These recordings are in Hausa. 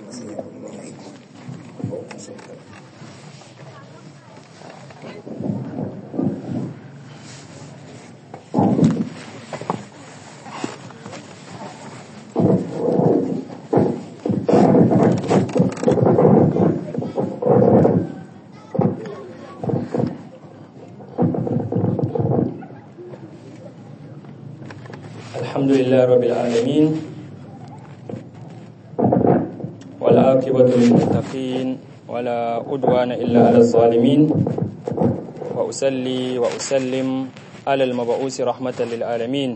الحمد لله رب العالمين والعاقبة للمتقين ولا عدوان إلا على الظالمين وأسلي وأسلم على المبعوث رحمة للعالمين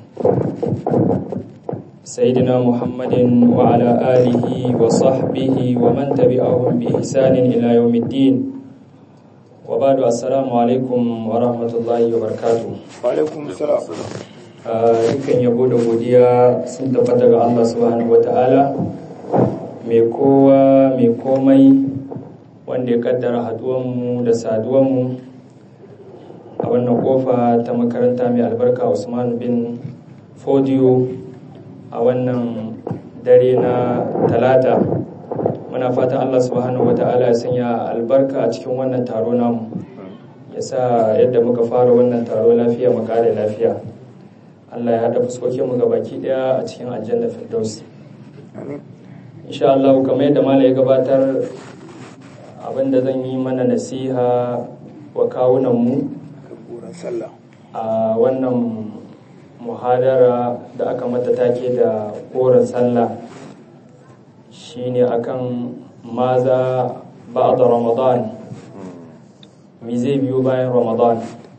سيدنا محمد وعلى آله وصحبه ومن تبعهم بإحسان إلى يوم الدين وبعد السلام عليكم ورحمة الله وبركاته alaikum salam dukkan yabo da godiya sun tabbata ga Allah subhanahu wata'ala mai kowa mai komai wanda ya kaddara haduwanmu da saduwanmu a wannan kofa ta makaranta mai albarka Usman bin Fodiyo a wannan dare na talata muna fatan Allah subhanahu wata'ala ya sanya albarka a cikin wannan taro namu ya sa yadda muka fara wannan taro lafiya mu kare lafiya Allah ya haɗa fuskokinmu ga baki ɗaya a cikin aljanna firdaus insha Allah kamar yadda mala ya gabatar abinda zan yi mana nasiha wa kawunanmu buran sallah a wannan muhadara da aka mata take da koren sallah shine akan maza ba'da ramadan me zai biyo bayan ramadan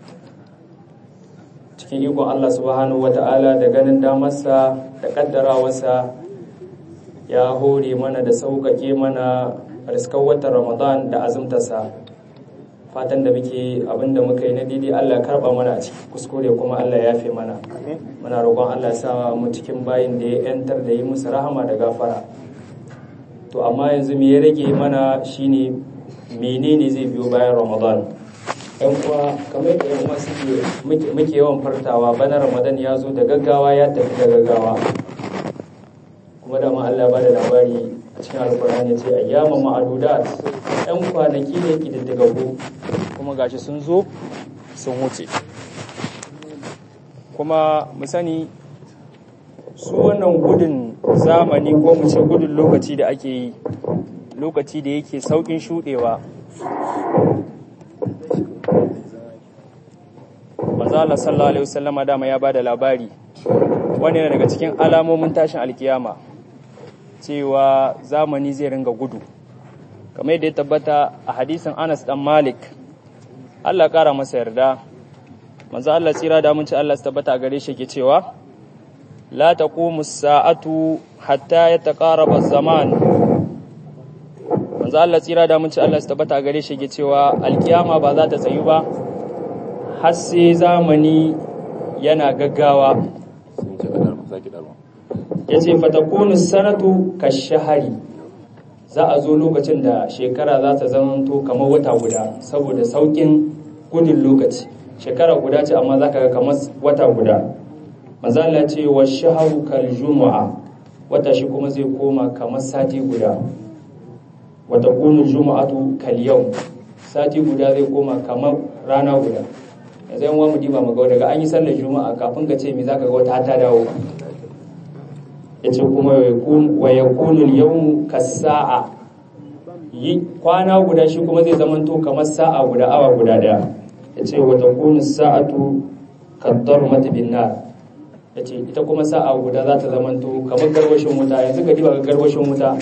cikin ikon Allah subhanahu wata'ala da ganin damarsa da kaddarawarsa ya hore mana da sauƙaƙe mana riskar watan ramadan da azumtarsa fatan da muke abinda muka yi na daidai Allah karɓa mana a ciki kuskure kuma Allah ya fi mana muna roƙon Allah ya sa mu cikin bayin da ya yantar da yi musu rahama da gafara to amma yanzu me ya rage mana shine menene zai biyo bayan ramadan yan uwa kamar da yan uwa suke muke yawan fartawa bana ramadan ya zo da gaggawa ya tafi da gaggawa kuma da ma Allah ba da labari a cikin alkur'ani ya ce ayyama ma'adudat yan kwanaki ne kididdigaggu kuma gashi sun zo sun wuce kuma mu sani su wannan gudun zamani ko mu ce gudun lokaci da ake yi lokaci da yake saukin shudewa manzo Allah sallallahu alaihi wasallama dama ya bada labari wani ne daga cikin alamomin tashin alkiyama cewa zamani zai ringa gudu kamar yadda ya tabbata a hadisin Anas dan Malik Allah kara masa yarda manzo Allah tsira da mun ci Allah su tabbata a gare shi ke cewa la taqumu as-sa'atu hatta yataqaraba az-zaman manzo Allah tsira da mun ci Allah su tabbata a gare shi ke cewa alkiyama ba za ta tsayu ba har sai zamani yana gaggawa ya ce fatakunu sanatu ka shahari za a zo lokacin da shekara za ta zamanto kamar wata guda saboda saukin gudun lokaci shekara guda ce amma za ka ga kamar wata guda mazala ce wa shaharu kal juma'a wata shi kuma zai koma kamar sati guda wata kunu juma'atu kal yau sati guda zai koma kamar rana guda yanzu yan mu diba mu ga daga an yi sallar juma'a kafin ka ce me zaka ga wata ta dawo yace kuma wa yakunu al-yawmu kas-sa'a yi kwana guda shi kuma zai zama to kamar sa'a guda awa guda daya yace wa takunu sa'atu kad-darmati bin-nar yace ita kuma sa'a guda za ta zama to kamar garwashin wuta yanzu ka diba ga garwashin wuta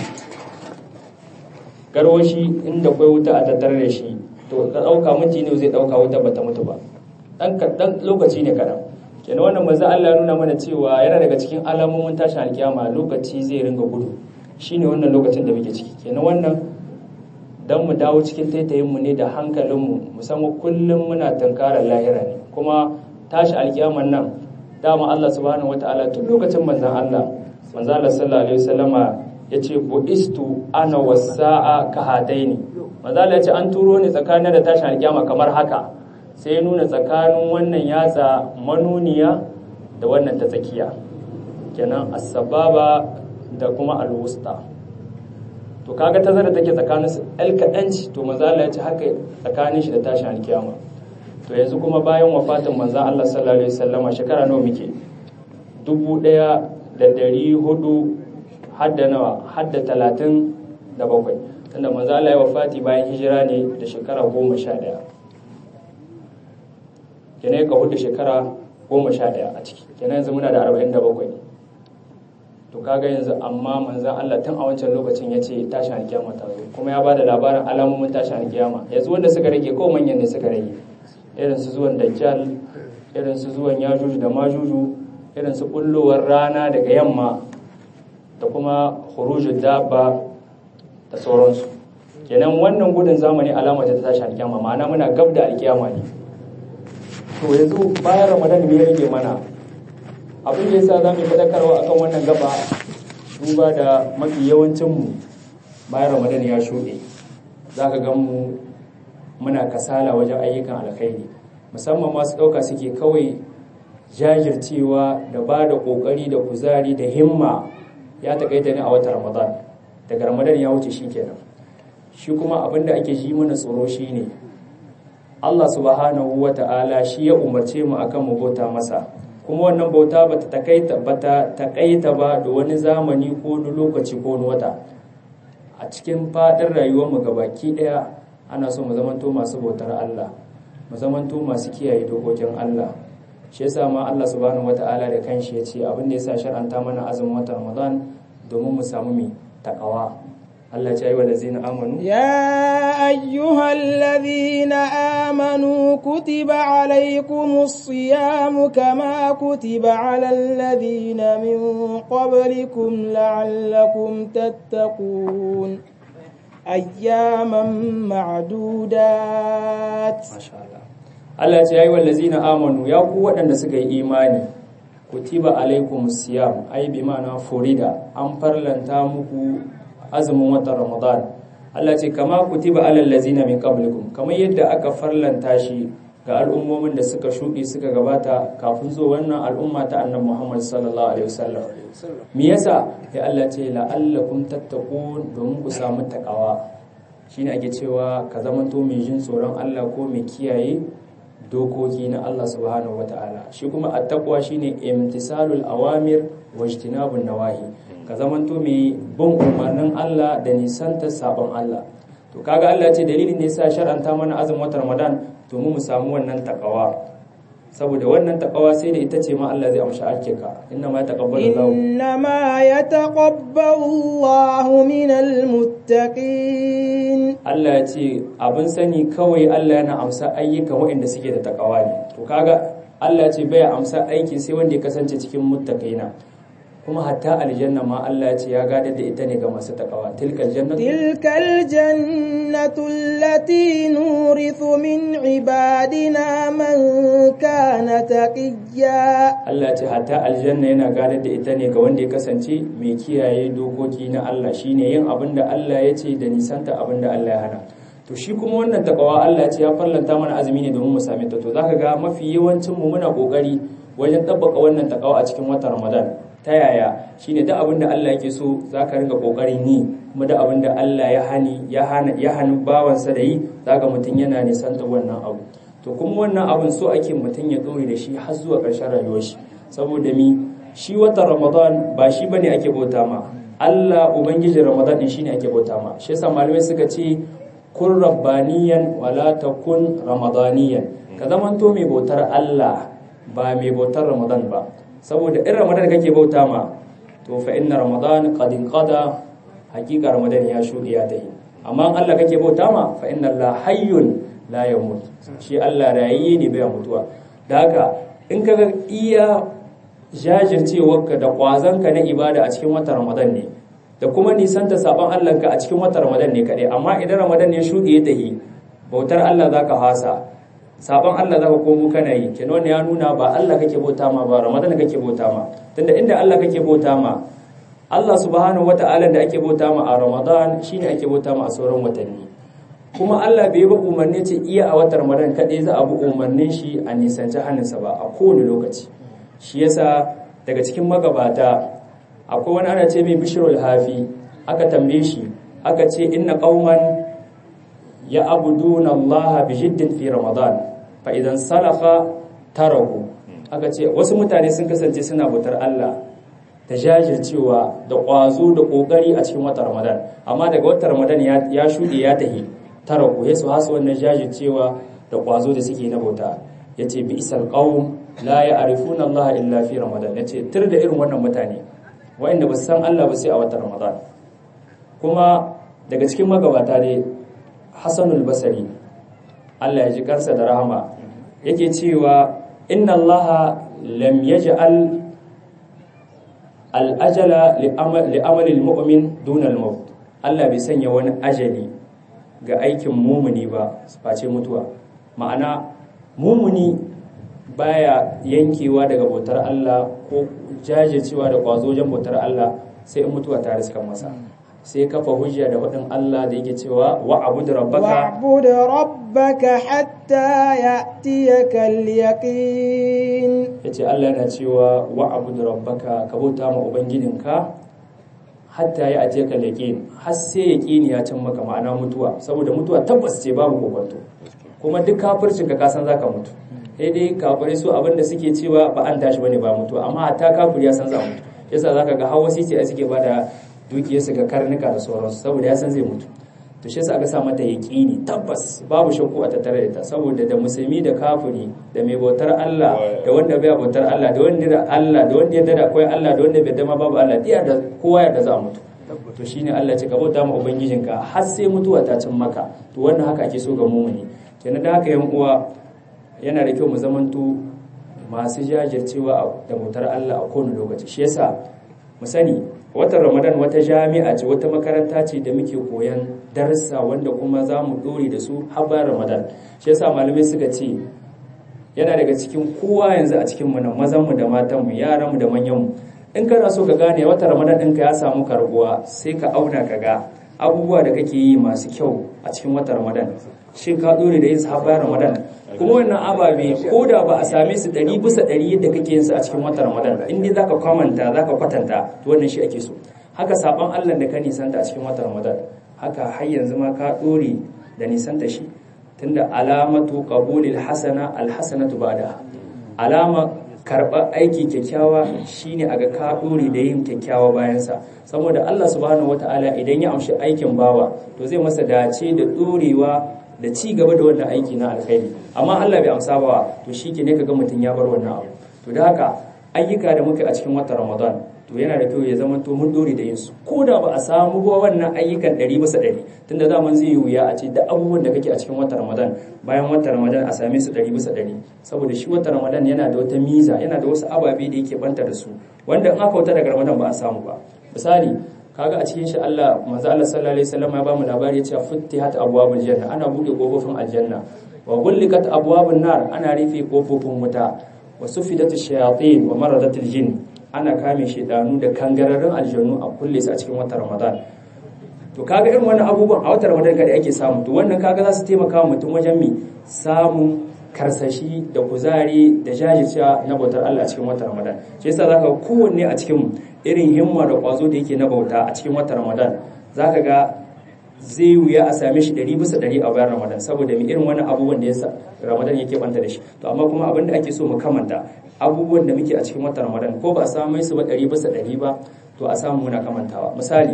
garwashi inda kwai wuta a tattare da shi to ka dauka minti ne zai dauka wuta bata mutu ba dan dan lokaci ne kadan kenan wannan manzo Allah ya nuna mana cewa yana daga cikin alamomin tashin alkiyama lokaci zai ringa gudu shine wannan lokacin da muke ciki kenan wannan dan mu dawo cikin taitayin mu ne da hankalin mu musamman kullum muna tankarar lahira ne kuma tashi alkiyaman nan dama Allah subhanahu wataala tun lokacin manzon Allah manzo Allah sallallahu alaihi wasallama yace buistu ana wasa'a kahadaini manzo Allah yace an turo ni tsakanin da tashin alkiyama kamar haka sai ya nuna tsakanin wannan yatsa manuniya da wannan ta tsakiya kenan asbaba da kuma alwusta to kaga tazara take tsakanin su el kadanci to manzo Allah ya ce haka tsakanin shi da tashin alkiyama to yanzu kuma bayan wafatin manzo Allah sallallahu alaihi wasallama shekara nawa muke dubu ɗaya da ɗari hudu hadda nawa hadda talatin da bakwai tunda manzo Allah ya wafati bayan hijira ne da shekara goma sha ɗaya kenan ka hudu shekara goma sha ɗaya a ciki kenan yanzu muna da arba'in da bakwai to kaga yanzu amma manzan Allah tun a wancan lokacin ya ce tashin alkiyama ta zo kuma ya ba da labarin alamomin tashin alkiyama yanzu wanda suka rage ko manyan ne suka rage irin su zuwan dajjal irin su zuwan yajuju da majuju irin su bullowar rana daga yamma da kuma khurujud dabba da sauransu kenan wannan gudun zamani alama ta tashi alkiyama ma'ana muna gab da alkiyama ne to yanzu bayan ramadan me ya rage mana abin da yasa zamu fadakarwa akan wannan gaba duba da mafi yawancin mu bayan ramadan ya shuɗe zaka ga mu muna kasala wajen ayyukan alkhairi musamman masu ɗauka suke kawai jajircewa da ba da ƙoƙari da kuzari da himma ya taƙaita ne a watan ramadan daga ramadan ya wuce shi kenan shi kuma abin da ake ji mana tsoro shi ne allah subhanahu wa ta'ala shi ya umarce mu akan mu bauta masa kuma wannan bauta ba ta taƙaita ba da wani zamani ko wani lokaci ko wani wata a cikin faɗin rayuwarmu gabaki ɗaya ana so mu zamanto masu bautar allah mu zamanto masu kiyaye dokokin allah shi yasa ma Allah subhanahu wata'ala da kanshi ya ce abin da yasa shar'anta mana azumin watan Ramadan domin mu samu mi takawa Allah ya yi wa lazina amanu ya ayyuhal ladhina amanu kutiba alaykumus siyamu kama kutiba alal ladhina min qablikum la'allakum tattaqun ayyaman ma'dudat masha Allah Allah ce ya yi wallazina amanu ya ku waɗanda suka yi imani kutiba alaikum siyam ai bi ma'ana furida an farlanta muku azumin watan ramadan Allah ce kama kutiba alal lazina min qablikum kamar yadda aka farlanta shi ga al'ummomin da suka shuɗe suka gabata kafin zo wannan al'umma ta annabi Muhammad sallallahu alaihi wasallam me yasa ya Allah ce la'allakum tattaqun domin ku samu takawa shine ake cewa ka zamanto mai jin tsoron Allah ko mai kiyaye dokoki na Allah subhanahu ta'ala shi kuma attaqwa shine imtisalul awamir wa ijtinabun nawahi ka zamanto mai bin umarnin Allah da nisanta sabon Allah to kaga Allah ce dalilin ne yasa shar'anta mana azumin watan Ramadan to mu samu wannan takawa saboda wannan takawa sai da ita ce ma Allah zai amshi alkika inna ma yataqabbalu Allah inna ma yataqabbalu Allahu minal muttaqin Allah ya ce abin sani kawai Allah yana amsa ayyukan waɗanda suke da takawa ne to kaga Allah ya ce bai amsa aiki sai wanda ya kasance cikin muttaqina kuma hatta aljanna ma Allah ya ce ya gadar da ita ne ga masu takawa tilkal jannatu tilkal jannatu allati nurithu min ibadina man kana taqiyya Allah ya ce hatta aljanna yana gadar da ita ne ga wanda ya kasance mai kiyaye dokoki na Allah shine yin abin da Allah ya ce da nisanta abin da Allah ya hana to shi kuma wannan takawa Allah ya ce ya farlanta mana azumi ne domin mu same ta to zaka ga mafi yawancin mu muna kokari wajen tabbaka wannan takawa a cikin watan Ramadan ta yaya shine duk abin da Allah yake so zaka ringa kokarin yi kuma duk abin da Allah ya hani ya hana ya hani bawansa da yi zaka mutun yana nisanta wannan abu to kuma wannan abin so ake mutun ya dore da shi har zuwa ƙarshen rayuwar shi saboda mi shi watan Ramadan ba shi bane ake bauta ma Allah ubangijin Ramadan din shine ake bauta ma shi yasa malamai suka ce kun rabbaniyan wala takun ramadaniyan ka zamanto mai bautar Allah ba mai bautar Ramadan ba saboda in Ramadan kake bauta ma to fa inna Ramadan qad qada hakika Ramadan ya shuɗe ya tahi amma in Allah kake bauta ma fa inna Allah hayyun la yamut shi Allah rayayye ne bai mutuwa da haka in kaga iya jajircewarka da kwazanka na ibada a cikin watan Ramadan ne da kuma nisanta sabon Allah ka a cikin watan Ramadan ne kadai amma idan Ramadan ya shuɗe ya tahi bautar Allah zaka hasa sabon Allah zaka komo kana yi kenan wannan ya nuna ba Allah kake bauta ma ba Ramadan kake bauta ma tunda inda Allah kake bauta ma Allah subhanahu wata'ala da ake bauta ma a Ramadan shine ake bauta ma a sauran watanni kuma Allah bai ba umarni ce iya a watan Ramadan kadai za a bi umarnin shi a nisanci hannunsa ba a kowane lokaci shi yasa daga cikin magabata akwai wani ana ce mai bishirul hafi aka tambaye shi aka ce inna qauman ya abuduna Allah bi jiddin fi ramadan fa idan salafa tarahu aka ce wasu mutane sun kasance suna bautar Allah da jajircewa da ƙwazo da ƙoƙari a cikin watan ramadan amma daga watan ramadan ya shuɗe ya tahi tarahu ya su hasu wannan jajircewa da ƙwazo da suke na bauta ya ce bi isal qaum la ya'rifuna Allah illa fi ramadan ya ce tur da irin wannan mutane wa'anda ba su san Allah ba sai a watan ramadan kuma daga cikin magabata ne Hassanul Basri Allah ya ji kansa da rahama yake cewa inna Allah lam yaj'al al-ajala li amali al-mu'min duna al-maut Allah bai sanya wani ajali ga aikin mumuni ba face mutuwa ma'ana mumuni baya yankewa daga bautar Allah ko jajircewa da kwazo wajen bautar Allah sai in mutuwa ta riska masa sai kafa hujja da waɗin Allah da yake cewa wa abu da rabbaka wa'bud rabbaka hatta ya'tiyaka al-yaqin yace Allah yana cewa wa abu da rabbaka ka bauta ma ubangijinka hatta ya aje ka yaqin har sai yaqini ya cin maka ma'ana mutuwa saboda mutuwa tabbas ce babu kokonto kuma duk kafircin ka kasan zaka mutu sai dai kafirai su abinda suke cewa ba an tashi bane ba mutuwa amma hatta kafiri ya san za mutu yasa zaka ga hawa sai a suke bada dukiyarsu ga karnuka da sauransu saboda ya san zai mutu to shi yasa aka sa mata yaqini tabbas babu shakku a tattare da ta saboda da musulmi da kafiri da mai bautar Allah da wanda bai bautar Allah da wanda da Allah da wanda ya da akwai Allah da wanda bai da ma babu Allah diya da kowa ya da za mutu to shine Allah ce ka bauta ma ubangijinka har sai mutuwa ta cin maka to wannan haka ake so ga mumuni kenan da haka yan uwa yana da kyau mu zamanto masu jajircewa da bautar Allah a kowane lokaci shi yasa mu sani watan ramadan wata jami'a ce wata makaranta ce da muke koyan darsa wanda kuma za mu dore da su har bayan ramadan shi yasa malamai suka ce yana daga cikin kowa yanzu a cikin mu nan mazan mu da matan mu yaran mu da manyan mu in kana so ka gane watan ramadan ɗinka ya samu karbuwa sai ka auna ka ga abubuwa da kake yi masu kyau a cikin watan ramadan shin ka dore da yin su har bayan ramadan kuma wannan ababe ko da ba a same su ɗari bisa ɗari yadda kake yin su a cikin watan ramadan in dai zaka kwamanta zaka kwatanta to wannan shi ake so haka saban allah da ka nisanta a cikin watan ramadan haka har yanzu ma ka ɗore da nisanta shi tunda alamatu qabulil hasana alhasanatu ba'da alama karɓar aiki kyakkyawa shine a ga ka ɗore da yin kyakkyawa bayansa saboda allah subhanahu wataala idan ya amshi aikin bawa to zai masa dace da ɗorewa da ci gaba da wannan aiki na alkhairi amma Allah bai amsa ba to shike ne kaga mutun ya bar wannan abu to da haka ayyuka da muka a cikin watan Ramadan to yana da kyau ya zama to mun dore da yin su ko da ba a samu ba wannan ayyukan 100 bisa 100 tunda zaman zai yi wuya a ce da abubuwan da kake a cikin watan Ramadan bayan watan Ramadan a same su 100 bisa 100 saboda shi watan Ramadan yana da wata miza yana da wasu ababe da yake banta da su wanda in aka wuta daga Ramadan ba a samu ba misali kaga a cikin shi Allah manzo Allah sallallahu alaihi wasallam ya ba mu labari ya ce futtihat abwabul janna ana bude kofofin aljanna wa gullikat abwabun nar ana rufe kofofin wuta wa sufidat shayatin wa maradatul jin ana kame shedanu da kangararrun aljannu a kulle su a cikin watan Ramadan to kaga irin wannan abubuwan a watan Ramadan kada ake samu to wannan kaga za su taimaka wa mutum wajen mi samun karsashi da kuzari da jajircewa na bautar Allah a cikin watan Ramadan shi yasa zaka ga kowanne a cikin irin himma da kwazo da yake na bauta a cikin watan Ramadan zaka ga zai wuya a same shi ɗari bisa ɗari a bayan Ramadan saboda mai irin wani abubuwan da yasa Ramadan yake banta da shi to amma kuma abin da ake so mu kamanta abubuwan da muke a cikin watan Ramadan ko ba a samu su ba ɗari bisa ɗari ba to a samu muna kamantawa misali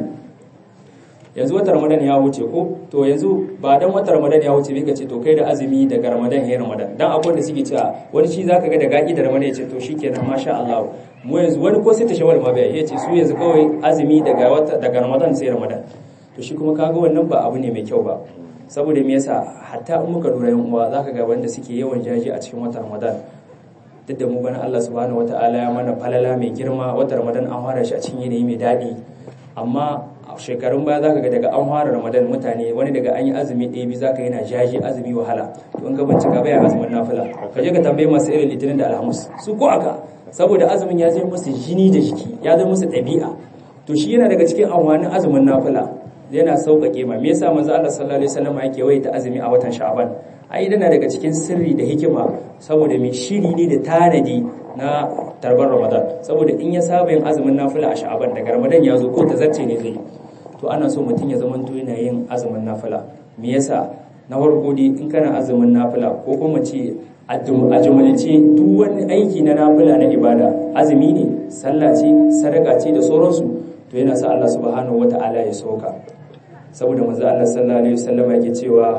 yanzu watan ramadan ya wuce ko to yanzu ba dan watan ramadan ya wuce bai ce to kai da azumi daga ramadan ya ramadan dan akwai da suke cewa wani shi zaka ga da gaki da ramadan ya ce to shikenan masha Allah mu yanzu wani ko sai ta shawar ma bai ya ce su yanzu kawai azumi daga wata daga ramadan sai ramadan to shi kuma kaga wannan ba abu ne mai kyau ba saboda me yasa hatta in muka lura yan uwa zaka ga wanda suke yawan jaji a cikin watan ramadan duk da mu bana Allah subhanahu wataala ya mana falala mai girma watan ramadan an fara shi a cikin yanayi mai daɗi amma shekarun baya zaka ga daga an fara ramadan mutane wani daga an yi azumi ɗaya biyu zaka yana jaji azumi wahala to in ka bincika baya azumin nafila ka je ka tambaye masu irin litinin da alhamis su ko aka saboda azumin ya zai musu jini da jiki ya zai musu ɗabi'a to shi yana daga cikin amfanin azumin nafila yana sauƙaƙe ma me yasa manzo Allah sallallahu alaihi wasallam yake waita azumi a watan sha'ban ai yana daga cikin sirri da hikima saboda mai shiri ne da tanadi na tarbar ramadan saboda in ya saba yin azumin nafila a sha'ban daga ramadan ya zo ko ta zarce ne zai to ana so mutum ya zamanto yana yin azumin nafila me yasa na farko dai in kana azumin nafila ko kuma ce a jumlace duk wani aiki na nafila na ibada azumi ne sallah ce sadaka ce da sauransu to yana sa Allah subhanahu wata'ala ya soka saboda manzo Allah sallallahu alaihi wasallam yake cewa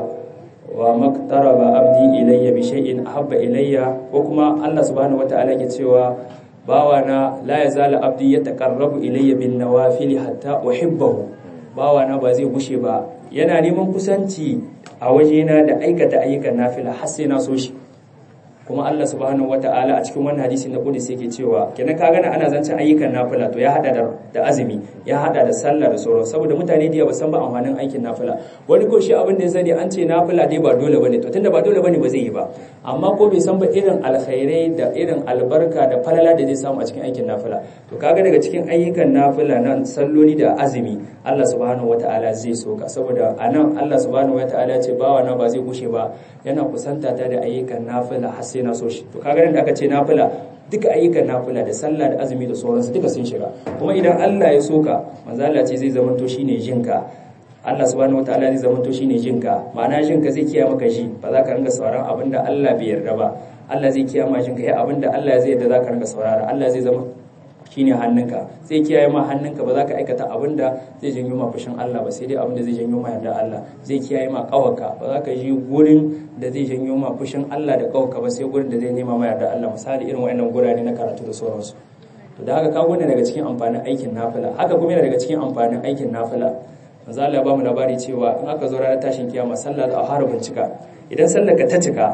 wa maktaraba abdi ilayya bi shay'in ahabba ilayya ko kuma Allah subhanahu wata'ala yake cewa bawana la yazalu abdi yataqarrabu ilayya bin nawafil hatta uhibbahu bawana ba zai gushe ba yana neman kusanci a wajena da aikata ayyukan nafila har sai na so shi kuma Allah subhanahu wata'ala a cikin wannan hadisi na Qudus yake cewa kenan ka gana ana zancen ayyukan nafila to ya hada da, da azumi ya hada da sallah da sauran saboda mutane da ba san ba amfanin aikin nafila wani ko shi abin da ya sani an ce nafila dai ba dole bane to tunda ba dole bane ba zai yi ba amma ko bai san ba irin alkhairai da irin albarka da falala da zai samu a cikin aikin nafila to kaga daga cikin ayyukan nafila na salloli da azumi Allah subhanahu wata'ala zai soka saboda anan Allah subhanahu wata'ala ya ce bawa na ba zai gushe ba yana kusanta ta da ayyukan nafila har sai na so shi to kaga da aka ce nafila duka ayyukan nafila da sallah da azumi da sauransu duka sun shiga kuma idan Allah ya soka manzo Allah ce zai zamanto shine jinka Allah subhanahu wataala zai zamanto shine jinka ma'ana jinka zai kiyaye maka shi ba za ka ringa sauraron abinda Allah bai yarda ba Allah zai kiyaye maka jinka ya abinda Allah zai yarda za ka ringa saurara Allah zai zama shine hannunka zai kiyaye ma hannunka ba za ka aikata abinda zai janyo ma fushin Allah ba sai dai abinda zai janyo ma yarda Allah zai kiyaye ma kawarka ba za ka yi gurin da zai janyo ma fushin Allah da kawarka ba sai gurin da zai nema ma yarda Allah misali irin wayannan gurare na karatu da sauransu to da haka ka gune daga cikin amfanin aikin nafila haka kuma yana daga cikin amfanin aikin nafila manzo Allah ya ba mu labari cewa in aka zo ranar tashin kiyama sallah da a bincika idan sallar ka ta cika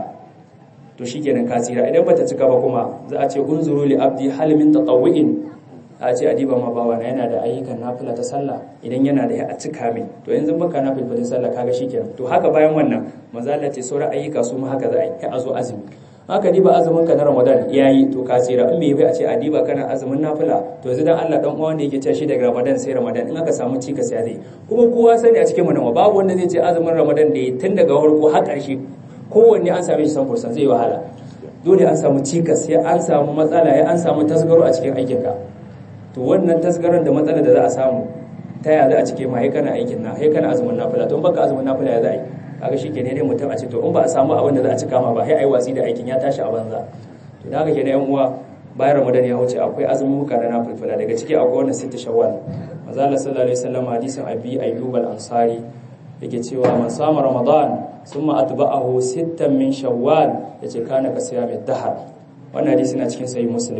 to shikenan ka tsira idan bata cika ba kuma za a ce unzuru li abdi hal min tatawwu'in a ce adiba ma bawa na yana da ayyukan nafila ta sallah idan yana da ya a cika mai to yanzu baka nafilfilin sallah kaga shikenan to haka bayan wannan manzo Allah ce sauran ayyuka su ma haka za a yi a zo azumi haka diba azumin ka na Ramadan yayi to ka tsira in bai bai a ce adiba kana azumin nafila to yanzu dan Allah dan uwa wanda yake cewa shi daga Ramadan sai Ramadan in aka samu cika sai zai kuma kowa sani a cikin mu nan babu wanda zai ce azumin Ramadan da tun daga farko har ƙarshe kowanne an same shi san fursan zai wahala dole an samu cikas sai an samu matsala ya an samu tasgaro a cikin aikinka to wannan tasgaron da matsala da za a samu ta ya za a cike ma kana aikin na sai kana azumin nafila to in baka azumin nafila ya za a yi kaga shi kenan ne mutum a ce to in ba a samu abin da za a cika ma ba sai ai watsi da aikin ya tashi a banza to da haka kenan yan uwa bayan ramadan ya wuce akwai azumin muka na nafila daga ciki akwai wannan sitta shawwal manzo Allah sallallahu alaihi wasallam hadisin abi ayyub al-ansari yake cewa man sama ramadan summa atba'ahu sittan min shawwal yace kana ka siyami dahar wannan hadisi na cikin sahih muslim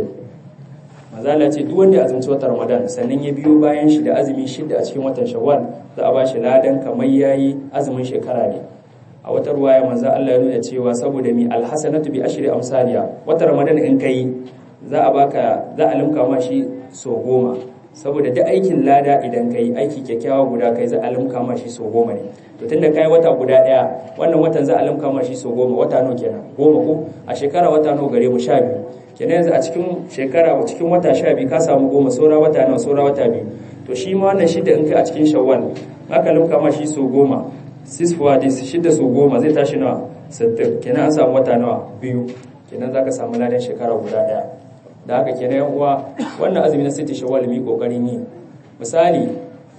mazala ce duk wanda ya azumci watan ramadan sannan ya biyo bayan shi da azumi shida a cikin watan shawwal za a bashi ladan kamar yayi azumin shekara ne a wata ruwaya manzo Allah ya nuna cewa saboda mi alhasanatu bi ashri amsaliya watan ramadan in kai za a baka za a limka ma shi so goma saboda duk aikin lada idan kai aiki kyakkyawa guda kai za a limka ma shi so goma ne to tunda kai wata guda daya wannan watan za a limka ma shi so goma wata nawa kenan goma ko a shekara wata nawa gare mu sha biyu kenan yanzu a cikin shekara cikin wata sha biyu ka samu goma saura wata nawa saura wata biyu to shi ma wannan shida in kai a cikin shawwal aka limka ma shi so goma six for this shida so goma zai tashi nawa sittin kenan an samu wata nawa biyu kenan zaka samu ladan shekara guda daya da haka kenan yan uwa wannan azumi na sita shawwal mi kokarin yi misali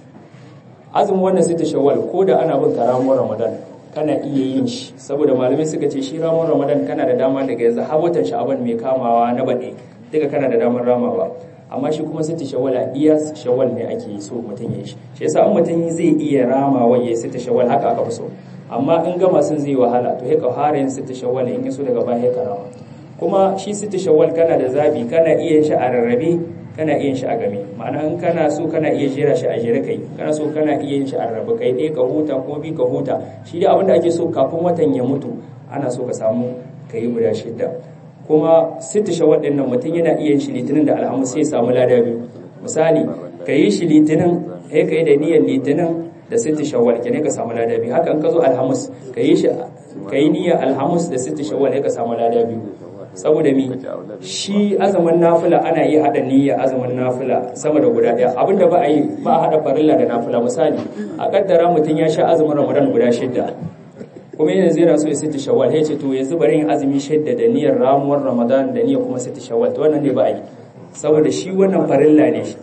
azumin wannan sita shawwal ko da ana bin karamuwar ramadan kana iya yin shi saboda malamai suka ce shi ramuwar ramadan kana da dama daga yanzu har watan sha'aban mai kamawa na baɗe duka kana da damar ramawa amma shi kuma sita shawwal a iya shawwal ne ake so mutum ya yi shi shi yasa an mutum zai iya ramawa ya sita shawwal haka aka fi so amma in gama sun zai wahala to haka fara yin sita shawwal in yaso daga baya ka rama kuma shi sita shawwal kana da zabi kana iya shi a rarrabe kana iya shi a game ma'ana in kana so kana iya jera shi a jere kai kana so kana iya shi a rarrabe kai ɗaya ka huta ko bi ka huta shi dai abinda ake so kafin watan ya mutu ana so ka samu ka yi guda shidda kuma sita shawwal ɗin nan mutum yana iya shi litinin da alhamis sai ya samu lada biyu misali ka yi shi litinin sai ka yi da niyyar litinin da sita shawwal kenan ka samu lada biyu haka in ka zo alhamis ka yi shi ka yi niyyar alhamis da sita shawwal sai ka samu lada biyu saboda mi shi azumin nafila ana iya hada niyya azumin nafila sama da guda daya abinda ba a yi ba a hada farilla da nafila misali a kaddara mutum ya sha azumin ramadan guda shidda kuma yanzu yana so ya sita shawwal ya ce to yanzu bari yin azumi shidda da niyyar ramuwar ramadan da niyyar kuma sita shawwal to wannan ne ba a yi saboda shi wannan farilla ne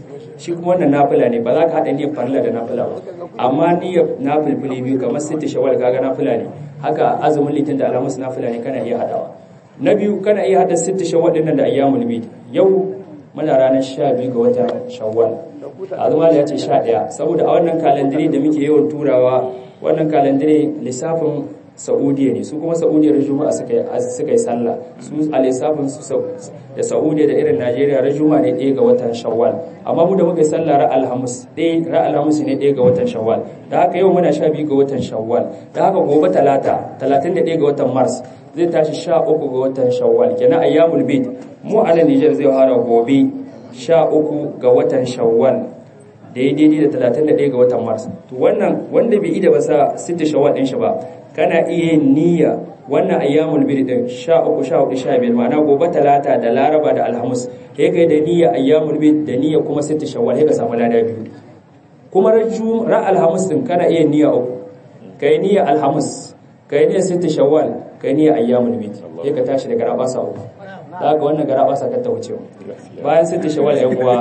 shi kuma wannan nafila ne ba za ka haɗa niyyar farilla da nafila ba amma niyyar nafilfili biyu kamar sitti shawal kaga nafila ne haka azumin litin da alhamis nafila ne kana iya haɗawa na biyu kana iya haɗa sitti shawal ɗin nan da ayyamul bid yau muna ranar sha biyu ga watan shawwal azuma da ya ce sha ɗaya saboda a wannan kalandire da muke yawan turawa wannan kalandire lissafin saudiya ne su kuma saudiya da juma'a suka yi sallah su a lissafin su da saudiya da irin najeriya ran juma'a ne ɗaya ga watan shawwal amma mu da muka yi sallah ra alhamis ɗaya ra alhamis ne ɗaya ga watan shawwal da haka yau muna sha biyu ga watan shawwal da haka gobe talata talatin da ɗaya ga watan mars zai tashi sha uku ga watan shawwal kenan ayyamul bid mu a nan nijar zai fara gobe sha uku ga watan shawwal da ya daidai da talatin da ɗaya ga watan mars to wannan wanda bai ida ba sa sita shawwal ɗin shi ba kana iya yin niyya wannan ayyamul bid din 13 14 15 ma'ana gobe talata da laraba da alhamis kai kai da niyya ayyamul bid da niyya kuma sita shawwal sai ka samu lada biyu kuma rajum ra alhamis din kana iya niyya uku kai niyya alhamis kai niyya sita shawwal kai niyya ayyamul bid sai ka tashi daga rabasa uku za ka wannan gara basa ka ta wuce bayan sita shawwal yan uwa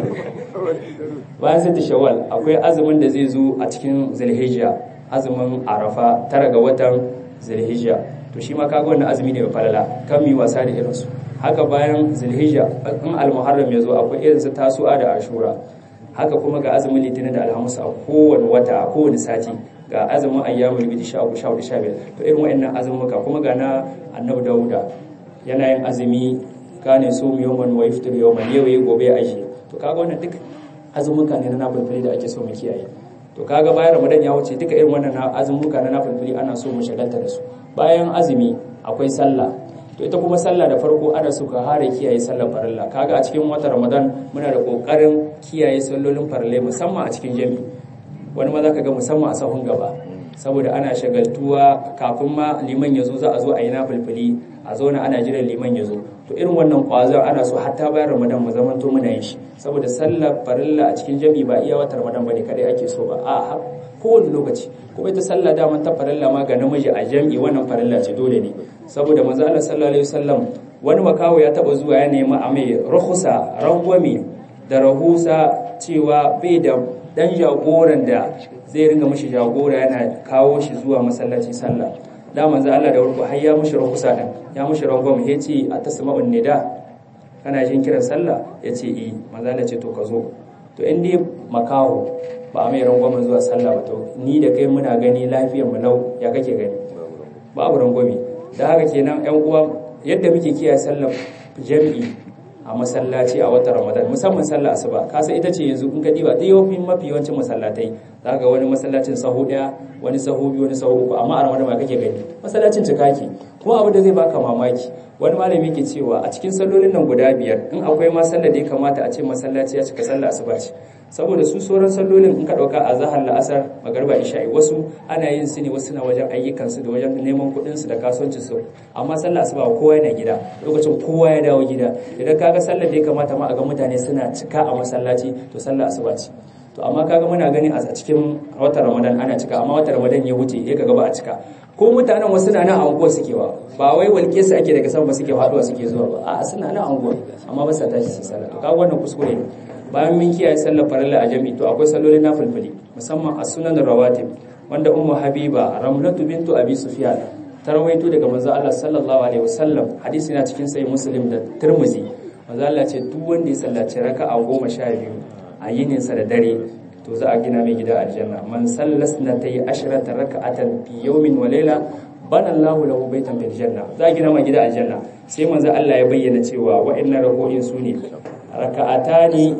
bayan sita shawwal akwai azumin da zai zo a cikin zulhijja azumin arafa tara ga watan zulhijja to shi ma kaga wannan azumi ne mai falala kan mi wasa da irin su haka bayan zulhijja in almuharram ya zo akwai irin su tasu'a da ashura haka kuma ga azumin litinin da alhamis a kowane wata a kowane sati ga azumin ayyamul bidi sha uku sha hudu sha biyar to irin wa'annan azumuka kuma ga na annabi dawuda yana yin azumi kane so mu yawman wa yaftir yawman yau yayi gobe aji to kaga wannan duk azumuka ne na nafilfili da ake so mu kiyaye to kaga bayan ramadan ya wuce duka irin wannan azumuka na nafilfili ana so mu shagalta da su bayan azumi akwai sallah to ita kuma sallah da farko ana so ka hare kiyaye sallar farilla kaga a cikin watan ramadan muna da kokarin kiyaye sallolin farillai musamman a cikin jami'i wani ma zaka ga musamman a sahun gaba saboda ana shagaltuwa kafin ma liman ya zo za a zo a yi nafilfili a zauna ana jiran liman ya zo to irin wannan kwazon ana so hatta bayan ramadan mu zaman to muna yin shi saboda sallar farilla a cikin jami'i ba iya watan ramadan bane kadai ake so ba a kowane lokaci kuma ita sallah daman ta farilla ma ga namiji a jami'i wannan farilla ce dole ne saboda manzo Allah sallallahu alaihi wasallam wani makawo ya taba zuwa ya nemi a mai rahusa rangwame da rahusa cewa bai da dan jagoran da zai ringa mishi jagora yana kawo shi zuwa masallaci sallah da manzo Allah da warko har ya mishi rahusa din ya mishi rangwame ya ce a tasma'un nida kana jin kiran sallah ya ce eh manzo Allah ce to ka zo to in dai makaho ba a mai rangwame zuwa sallah ba to ni da kai muna gani lafiyar mu lau ya kake gani babu rangwame da haka kenan yan uwa yadda muke kiyaye sallar jami'i a masallaci a watan ramadan musamman sallar asuba kasa ita ce yanzu in ka diba dai yawan mafi yawancin masallatai za ga wani masallacin sahu daya wani sahu biyu wani sahu uku amma a ramadan ma kake gani masallacin cika ke kuma abu da zai baka mamaki wani malami ke cewa a cikin sallolin nan guda biyar in akwai ma sallar da ya kamata a ce masallaci ya cika sallar asuba ce saboda su sauran sallolin in ka dauka a zahar la'asar magarba isha'i wasu ana yin su ne wasu na wajen ayyukan su da wajen neman kuɗin su da kasuwancin su amma sallar asuba kowa yana gida lokacin kowa ya dawo gida idan kaga sallar da ya kamata ma a ga mutane suna cika a masallaci to sallar asuba ce to amma kaga muna gani a cikin watan ramadan ana cika amma watan ramadan ya wuce ya kaga ba a cika ko mutanen wasu na nan anguwa suke wa ba wai walke su ake daga sama suke haduwa suke zuwa ba a suna nan anguwa amma ba sa tashi su sallah to kaga wannan kuskure ne bayan mun kiyaye sallar farilla a jami'i to akwai sallolin nafilfili musamman a sunan rawatib wanda ummu habiba ramlatu bintu abi sufyan ta rawaito daga manzo Allah sallallahu alaihi wasallam hadisi na cikin sahih muslim da tirmizi manzo Allah ce duk wanda ya sallaci raka'a goma sha biyu a yininsa da dare to za a gina mai gida aljanna man sallas na ta yi ashirata raka'atan fi yawmin wa layla bana Allahu lahu baitan fil janna za a gina mai gida aljanna sai manzo Allah ya bayyana cewa wa'annan rako'in su ne raka'atani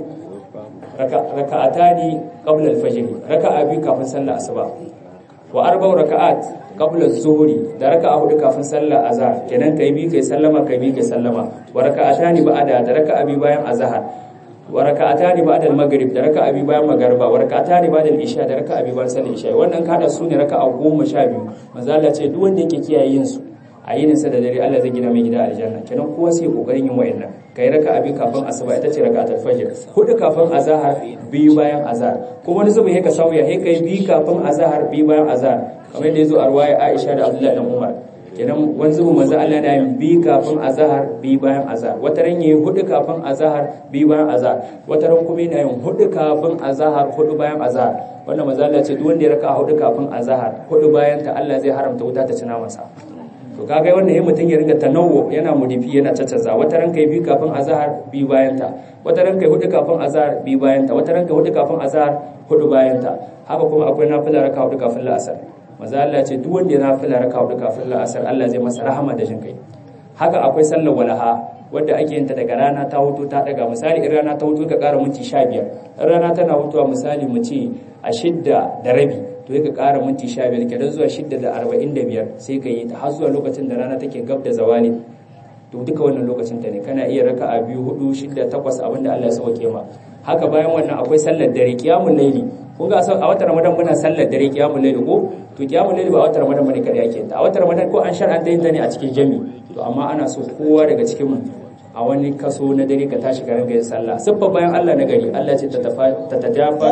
raka'atani qabla al-fajr raka'a biyu kafin sallar asuba wa arba'u raka'at qabla az-zuhri da raka'a hudu kafin sallar azhar kenan kai bi kai sallama kai bi kai sallama wa raka'atani ba'da da raka'a biyu bayan azhar wa raka'atani ba'da al-maghrib da raka'a biyu bayan magriba wa raka'atani ba'da al-isha da raka'a biyu bayan sallar isha wannan kada su ne raka'a 12 manzo Allah ce duk wanda yake kiyaye yin su a yinin sa da dare Allah zai gina mai gida aljanna kenan kowa sai kokarin yin wayannan kai raka'a biyu kafin asuba ita ce raka'atul fajr hudu kafin azhar biyu bayan azhar kuma wani zuba ka sauya he kai biyu kafin azhar biyu bayan azhar kamar da yazo a ruwaya Aisha da Abdullah dan Umar kenan wanzu manzo Allah na yin bi kafin azhar bi bayan azhar wata ran yayi hudu kafin azhar bi bayan azhar wata ran kuma yana yin hudu kafin azhar hudu bayan azhar wannan manzo Allah ce duk wanda ya raka hudu kafin azhar hudu bayan ta Allah zai haramta wuta ta cina masa to kaga wannan yayin mutun ya ringa tanawwu yana mudifi yana caccaza wata ran kai bi kafin azhar bi bayan ta wata ran kai hudu kafin azhar bi bayan ta wata ran kai hudu kafin azhar hudu bayan ta haka kuma akwai nafila raka hudu kafin la'asar maza Allah ce duk wanda ya nafila raka hudu kafin la'asar Allah zai masa rahama da jin kai haka akwai sallar walaha wadda ake yin ta daga rana ta hutu ta daga misali in rana ta hutu ka kara minti 15 in rana tana hutuwa misali mu ce a shidda da rabi to ka kara minti 15 kenan zuwa shidda da 45 sai ka yi ta har zuwa lokacin da rana take gab da zawali to duka wannan lokacin ta ne kana iya raka a biyu hudu shidda takwas abinda Allah ya sauke ma haka bayan wannan akwai sallar dare kiyamul laili kun ga a watan ramadan muna sallar dare kiyamul laili ko to kiyamul laili ba a watan ramadan bane kada yake ta a watan ramadan ko an shar'anta yin ta ne a cikin jami to amma ana so kowa daga cikin mu a wani kaso na dare ka tashi garin gayin sallah siffa bayan Allah na gari Allah ce ta tajafa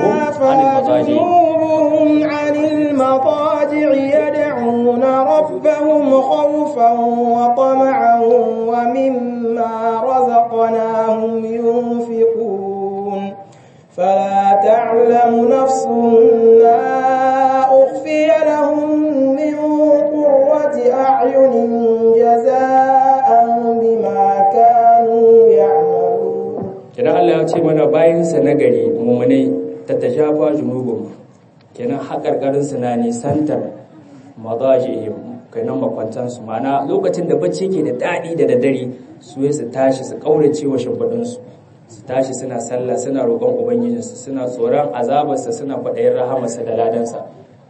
junubuhum anil madaji yad'una rabbahum khawfan wa tama'an wa mimma razaqnahum yunfiqun فلا تعلم نفس ما أخفي لهم من قرة أعين جزاء بما كانوا يعملون kenan Allah ya ce mana bayansa na gari mummunai ta tajafa junubun kenan haƙarƙarin su na nisantar madajihim kenan makwantansu mana lokacin da bacci ke da daɗi da daddare su su tashi su ƙaurace wa shimfiɗinsu su tashi suna sallah suna roƙon ubangijinsu suna tsoron azabarsa suna kwaɗayin rahamarsa da ladansa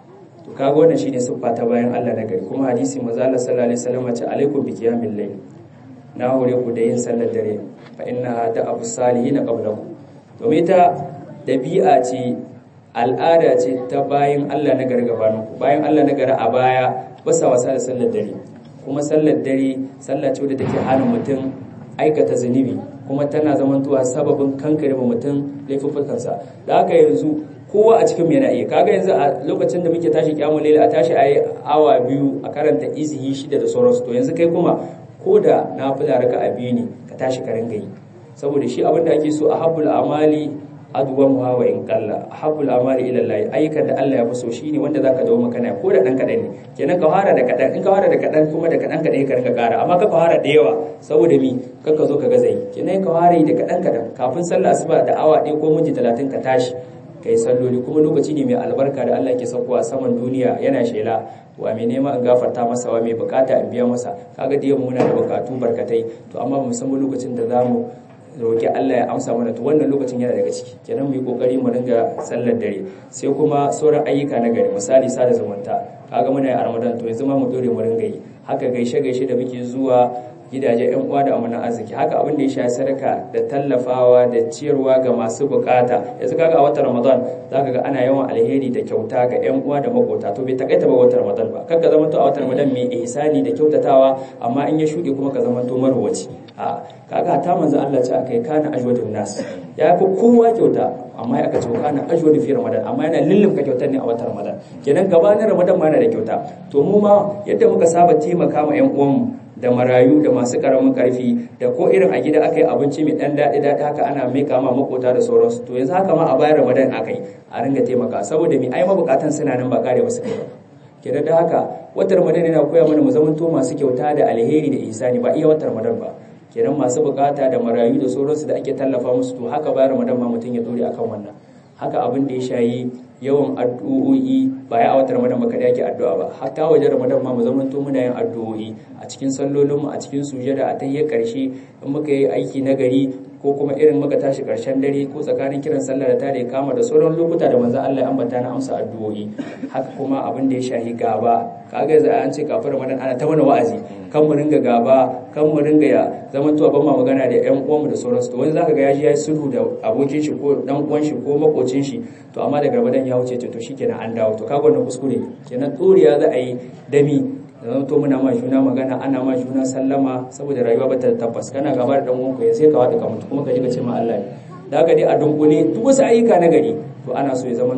to kaga wannan shine siffa ta bayan Allah na gari kuma hadisi manzo Allah sallallahu alaihi wasallam ce alaikum bi qiyamil layl na hore ku da yin sallar dare fa innaha da abu salihin qablakum domin ita dabi'a ce al'ada ce ta bayan Allah na gari gabanin ku bayan Allah na gari a baya ba sa wasa da sallar dare kuma sallar dare sallah ce wadda take hana mutum aikata zunubi kuma tana zamantowa sababin kankare ma mutum laifuffukansa da haka yanzu kowa a cikin yana iya kaga yanzu a lokacin da muke tashi kyamun laila a tashi ayi awa biyu a karanta izihi shida da sauransu to yanzu kai kuma ko da na fila raka a biyu ne ka tashi ka ringa yi saboda shi abin da ake so a habbul amali aduwan wa in kalla habbul amali ila Allah ayyukan da Allah ya fi so shine wanda zaka dawo maka na ko da dan kadan ne kenan ka fara da kadan in ka fara da kadan kuma da kadan kadan ka ringa kara amma ka fara da yawa saboda mi kaka zo ka gaza yi kenan ka fara da kadan kadan kafin sallah asuba da awa ɗaya ko minti 30 ka tashi kai salloli kuma lokaci ne mai albarka da Allah ke saukowa saman duniya yana shela wa mai nema in gafarta masa wa mai bukata in biya masa kaga da muna da bukatu barkatai to amma ba mu san lokacin da zamu roƙi Allah ya amsa mana to wannan lokacin yana daga ciki kenan mu yi kokari mu ringa sallar dare sai kuma sauran ayyuka na gari misali sada zumunta kaga muna yi a Ramadan to yanzu ma mu dore mu ringa yi haka gaishe gaishe da muke zuwa gidaje yan uwa da amanan arziki haka abin da ya shafi sadaka da tallafawa da ciyarwa ga masu bukata yanzu kaga a watan Ramadan zaka ga ana yawan alheri da kyauta ga yan uwa da makota to bai takaita ba watan Ramadan ba kaga zaman to a watan Ramadan mai ihsani da kyautatawa amma in ya shuɗe kuma ka zaman to marwaci a kaga ta manzo Allah ce akai kana ajwadun nas ya fi kowa kyauta amma ya aka ce kana ajwadu fi Ramadan amma yana lullumka kyautar ne a watan Ramadan kenan gabanin Ramadan ma yana da kyauta to mu ma yadda muka saba taimaka ma yan uwanmu da marayu da masu karamin karfi da ko irin a gida aka yi abinci mai dan daɗi daɗi haka ana mai kama makota da sauransu to yanzu haka ma a bayan ramadan aka yi a ringa taimaka saboda mai ai mabukatan suna nan ba kare ba su kai ba kenan da haka watan ramadan yana koya mana mu zamanto masu kyauta da alheri da ihsani ba iya watan ramadan ba kenan masu bukata da marayu da sauransu da ake tallafa musu to haka bayan ramadan ma mutum ya dore akan wannan haka abin da ya shayi yawan addu'o'i ba ya a watan ramadan ba kada yake addu'a ba hatta wajen ramadan ma mu zamanto muna yin addu'o'i a cikin sallolin mu a cikin sujada a tayyar karshe in muka yi aiki na gari ko kuma irin muka tashi karshen dare ko tsakanin kiran sallah da tare kama da sauran lokuta da manzon Allah ya ambata na amsa addu'o'i haka kuma abin da ya shahi gaba kaga yanzu an ce kafin ramadan ana ta mana wa'azi kan mu ringa gaba kan mu ringa ya zaman tuwa ban ma magana da ƴan uwanmu da sauransu to wani zaka ga yaji yayi sulhu da abokin shi ko dan uwan shi ko makocin shi to amma daga ramadan ya wuce to shikenan an dawo to kaga wannan kuskure kenan tsoriya za a yi dami da to muna ma juna magana ana ma juna sallama saboda rayuwa ba ta tabbas kana gaba da dan uwanku ya sai ka wada ka mutu kuma ka ji ka ce ma Allah da haka dai a dunkule duk wasu ayyuka na gari to ana so ya zamanto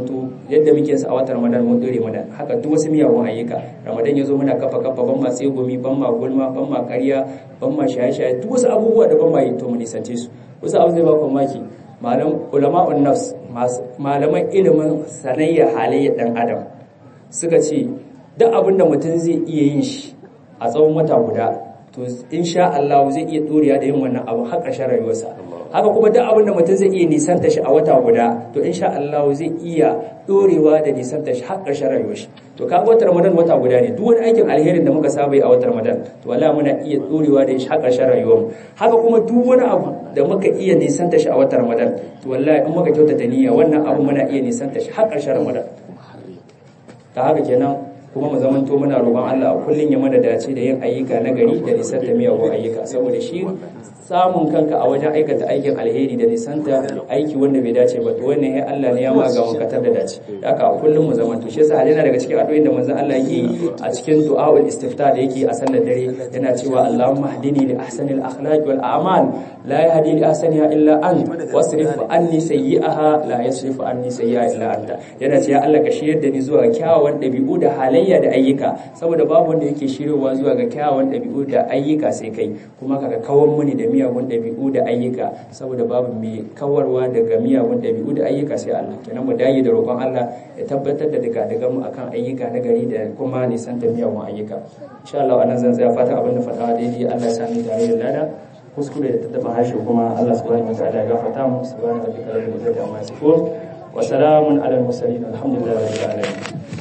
yadda muke sa a watan ramadan mun dore mana haka duk wasu miyagun ayyuka ramadan ya zo muna kafa kafa ban ma tsegumi ban ma gulma ban ma ƙarya ban ma shaye-shaye duk wasu abubuwa da ban ma yi to mu nisance su wasu abu zai ba ku maki malam ulama'un nafs malaman ilimin sanayya halayyar dan adam suka ce duk abin da mutum zai iya yin shi a tsawon wata guda to insha Allah zai iya doriya da yin wannan abu har ƙarshen rayuwarsa haka kuma duk abin da mutum zai iya nisanta shi a wata guda to insha Allah zai iya dorewa da nisanta shi har ƙarshen rayuwarsa to kaga watan Ramadan wata guda ne duk wani aikin alherin da muka saba yi a watan Ramadan to wallahi muna iya dorewa da shi har ƙarshen rayuwarmu haka kuma duk wani abu da muka iya nisanta shi a watan Ramadan to wallahi in muka kyautata niyya wannan abu muna iya nisanta shi har ƙarshen Ramadan ta haka kenan kuma mu zamanto muna roƙon Allah a kullun ya mana dace da yin ayyuka na gari da nisanta miyagun ayyuka saboda shi samun kanka a wajen aikata aikin alheri da nisanta aiki wanda bai dace ba to wannan ya Allah ne ya ma ga wankatar da dace haka a kullun mu zamanto shi yasa yana daga cikin addu'o'in da manzon Allah yake yi a cikin du'aul istifta da yake a sallar dare yana cewa Allahumma hdini li ahsanil akhlaq wal a'mal la yahdi li ahsaniha illa ant wasrif anni sayyi'aha la yasrifu anni sayyi'a illa anta yana cewa Allah ka shiryar da ni zuwa kyawawan dabi'u da halayya da ayyuka saboda babu wanda yake shiryowa zuwa ga kyawawan dabi'u da ayyuka sai kai kuma kaga kawan muni da miyagun dabi'u da ayyuka saboda babu mai kawarwa daga miyagun dabi'u da ayyuka sai Allah kenan mu dage da roƙon Allah ya tabbatar da daga daga mu akan ayyuka na gari da kuma nisan da miyagun ayyuka insha Allah anan zan tsaya fatan abin da fatawa daidai Allah ya sami tare da lada kuskure da tattaba harshe kuma Allah subhanahu wa ta'ala ya gafarta mu subhanahu wa ta'ala da izzati amma yasifun wa salamun ala al-mursalin alhamdulillahi rabbil alamin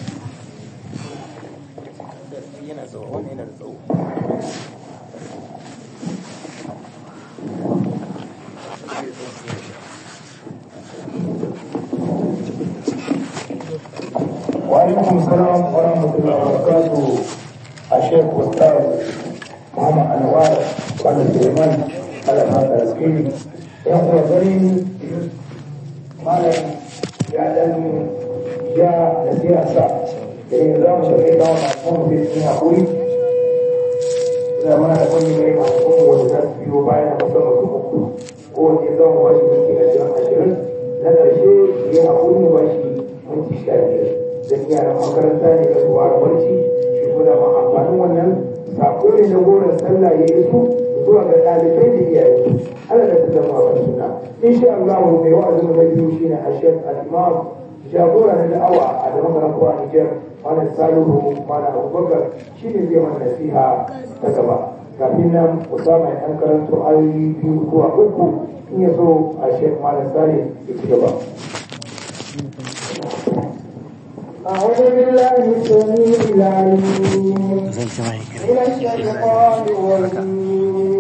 yana tsawo wannan yana da tsawo وعليكم السلام ورحمة الله وبركاته الشيخ أستاذ محمد أنوار وعلى سليمان على هذا السكين يقول غريب مالا يعلم جاء السياسة يعني نظام شرعي دعوة معصوم في الدنيا أقول إذا ما يكون من معصوم وتسبي وبعين مصر سبقه هو نظام واشي من كلا جرام عشرين لنا شيء يقول واشي من تشكال dan yaran makaranta ne da zuwa barci shi kuma ma amfanin wannan sako ne na goron sallah ya yi su zuwa ga ɗalibai da iyaye ana da ta zama a suna insha Allah mai wa'azin da biyu shine Ashef al-Imam jagora na da'awa a da makarantu a Nijar Malam Salihu Malam Abubakar shine zai mana nasiha ta gaba kafin nan Usama ya ɗan karanto ayoyi biyu zuwa uku in ya so Ashef Malam Salih ya ci gaba. أعوذ بالله السميع العليم من الشيطان الرجيم